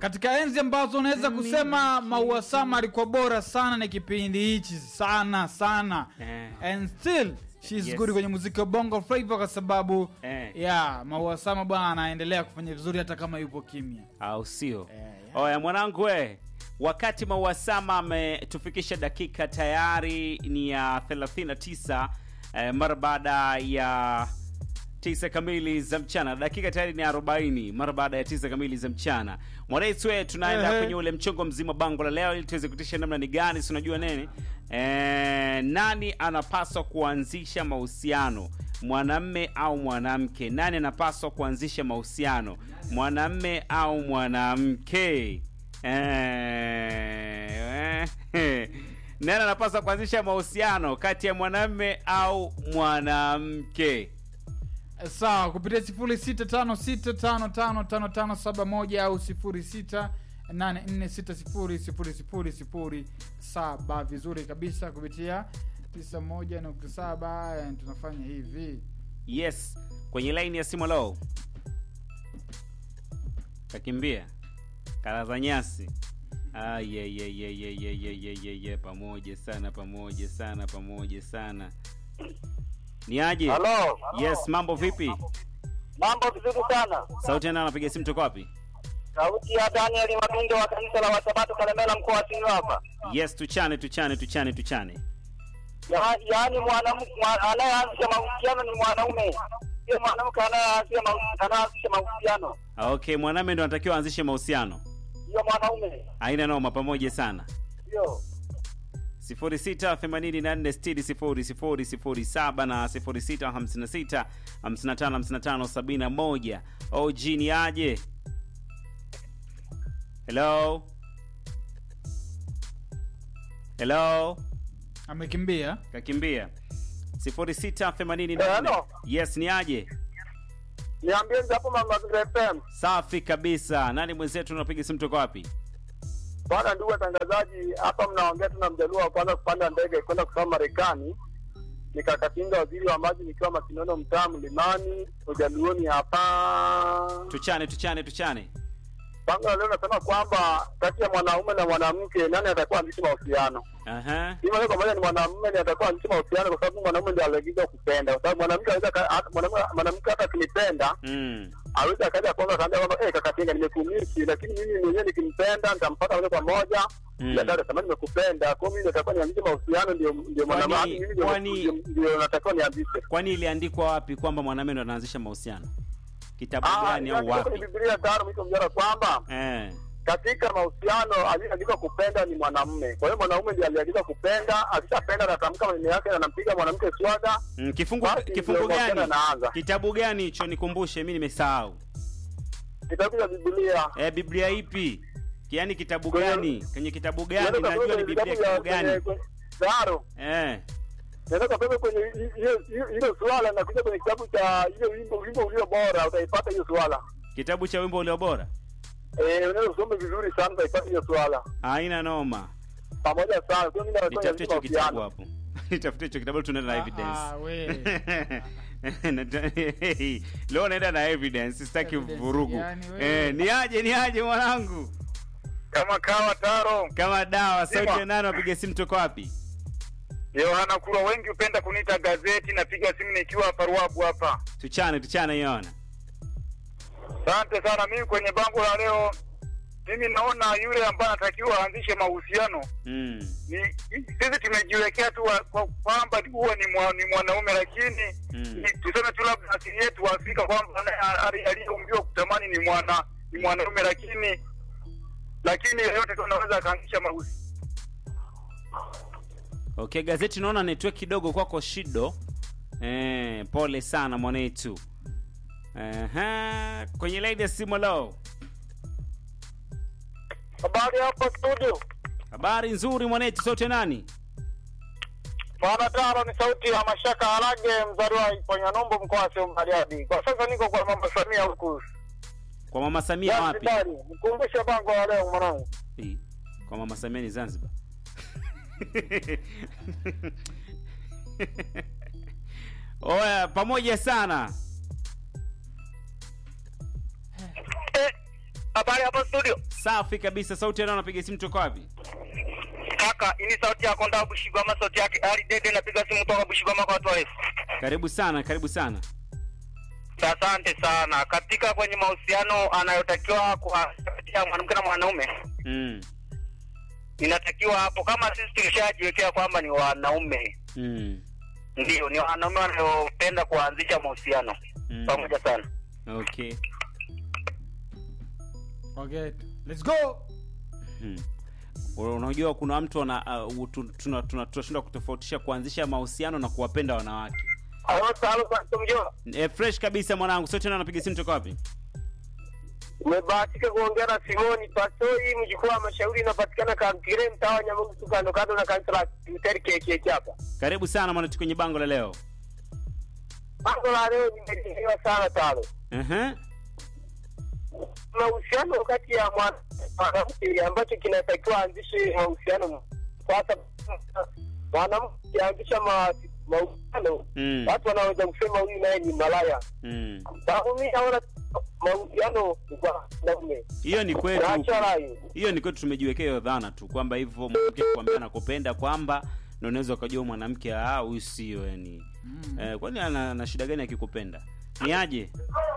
katika enzi ambazo unaweza kusema Maua Sama alikuwa bora sana ni kipindi hichi sana sana Eh. and still she's Yes. good kwenye muziki wa bongo flava kwa sababu Eh. yeah, Maua Sama bwana anaendelea kufanya vizuri hata kama yupo kimya au sio? Eh, Oya mwanangu we, wakati Mauasama ametufikisha dakika tayari ni ya 39 eh, mara baada ya tisa kamili za mchana. Dakika tayari ni 40 mara baada ya tisa kamili za mchana. Mwanaitu we, tunaenda Ehe. kwenye ule mchongo mzima bango la leo, ili tuweze kutisha namna ni gani, si unajua nini eh, nani anapaswa kuanzisha mahusiano mwanamme au mwanamke? Nani anapaswa kuanzisha mahusiano mwanamme au mwanamke? Eh, eh, nani anapaswa kuanzisha mahusiano kati ya mwanamme au mwanamke? sawa kupitia sifuri sita tano sita tano tano tano tano saba moja au sifuri sita nane nne sita sifuri sifuri sifuri sifuri saba vizuri kabisa kupitia tisa moja nukta saba eh, tunafanya hivi Yes, kwenye laini ya simu lo, kakimbia kala za nyasi. Ah, ye, ye, ye, ye, ye, ye, ye, ye, ye. Pamoja sana, pamoja sana, pamoja sana. Ni aje? Halo, Yes, mambo vipi? mambo vizuri sana. Sauti yana anapiga simu toka wapi? Sauti ya Daniel Mabindo wa kanisa la Wasabato Kalemela, mkoa wa Simiyu hapa. Yes, tuchane, tuchane, tuchane, tuchane. Ya- Yaani mwanamke mwa- anayeanzisha mahusiano ni mwanaume, sio mwanamke anayeanzisha mahu- anayeanzisha mahusiano, Ah, Okay, mwanamume ndo anatakiwa aanzishe mahusiano. sio mwanaume, Haina noma, pamoja sana. sio 0684600007 na 0656555571 OG ni aje? Hello? Hello? amekimbia Kakimbia. 0684 Hello? Yes, ni aje? niambie hapo Mama FM. Safi kabisa. Nani mwenzetu unapiga simu toka wapi? Bwana ndugu watangazaji, hapa mnaongea tu na mjaluo wa kwanza kupanda ndege kwenda kusoma Marekani. Nikakatinga waziri wa maji nikiwa Masinono mtaa Mlimani ujaluoni hapa. Tuchane, tuchane, tuchane. Bango la leo nasema kwamba kati ya mwanaume na mwanamke nani atakuwa anzisha mahusiano? Aha. Hii moja kwa moja ni mwanamume ndiye atakuwa anzisha mahusiano kwa sababu mwanaume ndiye aliagizwa kupenda. Kwa sababu mwanamke anaweza ka- hata- mwanaume mwanamke hata akinipenda Mm. aweza akaja kwanza akaambia kwamba eh, kaka Tinga nimekumisi, lakini mimi mwenyewe nikimpenda nitampata moja kwa moja Mm. ya dada kama nimekupenda, kwa hiyo mimi natakuwa nianzishe mahusiano, ndio ndio Kwani- mwanamke mimi ndio kwani- ndio- ndio natakiwa nianzishe. Kwani iliandikwa wapi kwamba mwanamume ndo anaanzisha mahusiano? Kitabu Ah, gani au inaandikwa kwenye wapi? Biblia tano mwisho mjara kwamba Eh. katika mahusiano aliyeandikwa kupenda ni mwanamume. Kwa hiyo mwanaume ndiye aliandikwa kupenda, akishapenda anatamka maneno yake na anampiga mwanamke swaga. Mm, kifungu Basi kifungu ndio mahusiano gani? yanaanza. Kitabu gani hicho nikumbushe, mimi nimesahau. Kitabu cha Biblia Eh, Biblia ipi? Yaani kitabu Kwenye- gani? Kwenye kitabu gani? Nenda Najua kwenye ni Biblia vitabu vya- kitabu gani? kwenye- kwenye- Zaro, Eh. nenda kapeme kwenye hi- hiyo hiyo- hilo swala na kuja kwenye kitabu cha hiyo wimbo wimbo ulio bora utaipata hiyo swala. Kitabu cha wimbo ulio bora. Eh, unaweza usome vizuri sana utaipata hiyo swala. Haina noma. Pamoja sana. Kwa hiyo mimi na Nitafute hicho kitabu mahusiano. hapo. Nitafute hicho kitabu tunaenda na Ah, ah, we. evidence. Leo naenda na evidence, sitaki Evidence vurugu. gani wewe? Eh, ni aje ni aje mwanangu? Kama kawa taro. Kama dawa, sauti Sema. ya nani wapiga simu toka wapi? Yohana Kurwa, wengi hupenda kuniita gazeti. Napiga simu nikiwa hapa Ruabu hapa. Tuchane, tuchane Yona. Asante sana. Mimi kwenye bango la leo, mimi naona yule ambaye anatakiwa aanzishe mahusiano Mm. ni sisi tumejiwekea tu wa- kwa- kwamba huwa ni, mwa, ni mwanaume lakini Mm. ni, tuseme tu labda asili yetu wa Afrika kwamba anaye- ali- aliyeumbiwa kutamani ni mwana ni mwanaume lakini lakini yeyote tu anaweza akaanzisha mahusiano. Okay, gazeti naona network kidogo kwako shido. Eh, pole sana mwanetu. Aha, kwenye line ya simu leo. Habari hapa studio. Habari nzuri mwanetu, sauti ya nani? Bwana Taro ni sauti ya Mashaka Harage mzaliwa wa Iponyanombo mkoa wa Simiyu Bariadi. Kwa sasa niko kwa Mama Samia huku. Kwa mama Samia wapi? Zanzibari. Mkumbushe bango la leo mwanangu. Eh, Kwa mama Samia ni Zanzibar. Oya, pamoja sana. Habari hapo studio. Safi kabisa. Sauti ya nani anapiga simu toka wapi? Kaka, hii ni sauti yako ndio Bushigwama, sauti yake Ali Dede, napiga simu kutoka Bushigwama kwa watu warefu. Karibu sana, karibu sana. Asante sana. Katika kwenye mahusiano anayotakiwa kuwapatia mwanamke na mwanaume, Mm. inatakiwa hapo, kama sisi tulishajiwekea kwamba ni wanaume, Mm. ndio ni wanaume wanayopenda kuanzisha mahusiano Mm. pamoja sana. Okay. okay let's go Hmm. Unajua kuna mtu ana uh, tu- tuna- tuna- tunashindwa kutofautisha kuanzisha mahusiano na kuwapenda wanawake. Halo, halo, tumjua. E, fresh kabisa mwanangu. Sauti ya nani anapiga simu toka wapi? Umebahatika kuongea na Simoni Pastori, mjukuu wa mashauri, inapatikana Kampire, mtaa wa Nyamungu, kando kando na kanisa la Luteri KKK hapa. Karibu sana mwanatu kwenye bango la leo. Mambo la leo nimeelewa sana tano. Ehe. mahusiano kati ya mwana- mwanamke ambacho kinatakiwa aanzishe mahusiano kwa sababu mwanamke aanzisha ma- mahusiano Mm. watu wanaweza kusema huyu naye ni malaya Mm. sababu mi naona mahusiano ni kwa wanaume Hiyo ni kwetu. naacha rai Hiyo ni kwetu tumejiwekea hiyo dhana tu kwamba hivyo mwanamke kuambia nakupenda kwamba ndio unaweza ukajua mwanamke ah huyu sio yani. mm. Eh, kwani ana, ana shida gani akikupenda? Ni aje?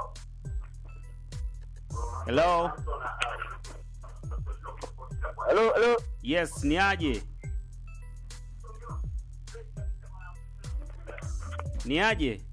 Hello? halo halo Yes, ni aje? Ni aje?